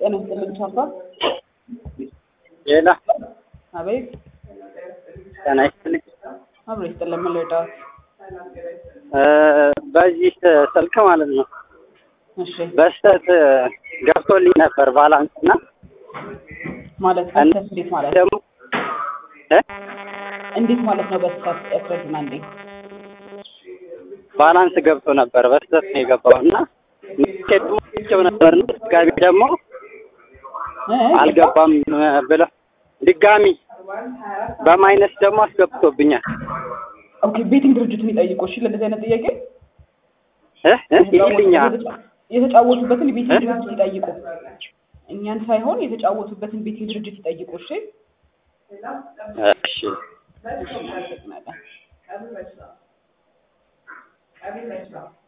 ጤና ይስጥልኝ ቻፓ። ሌላ አቤት ጤና ይስጥልኝ። አብሮ ይስጥልን። ምን ልርዳዎት? እ በዚህ ስልክ ማለት ነው እሺ በስተት ገብቶልኝ ነበር ባላንስ እና ማለት በስተት እንዴት ማለት ነው? ደግሞ እ እንዴት ማለት ነው? በስተት ያስረዱና እንዴ። ባላንስ ገብቶ ነበር በስተት ነው የገባው እና ቸው ነበር እና ድጋሚ ደግሞ እ? አልገባም ብለው ድጋሚ በማይነስ ደግሞ አስገብቶብኛል። ኦኬ ቤቲንግ ድርጅቱን ይጠይቁ። እሺ ለእንደዚህ አይነት ጥያቄ እ እ ይልኛል የተጫወቱበትን ቤቲንግ እ? ድርጅት ይጠይቁ። እኛን ሳይሆን የተጫወቱበትን ቤቲንግ ድርጅት ይጠይቁ። እሺ እሺ እናመሰግናለን።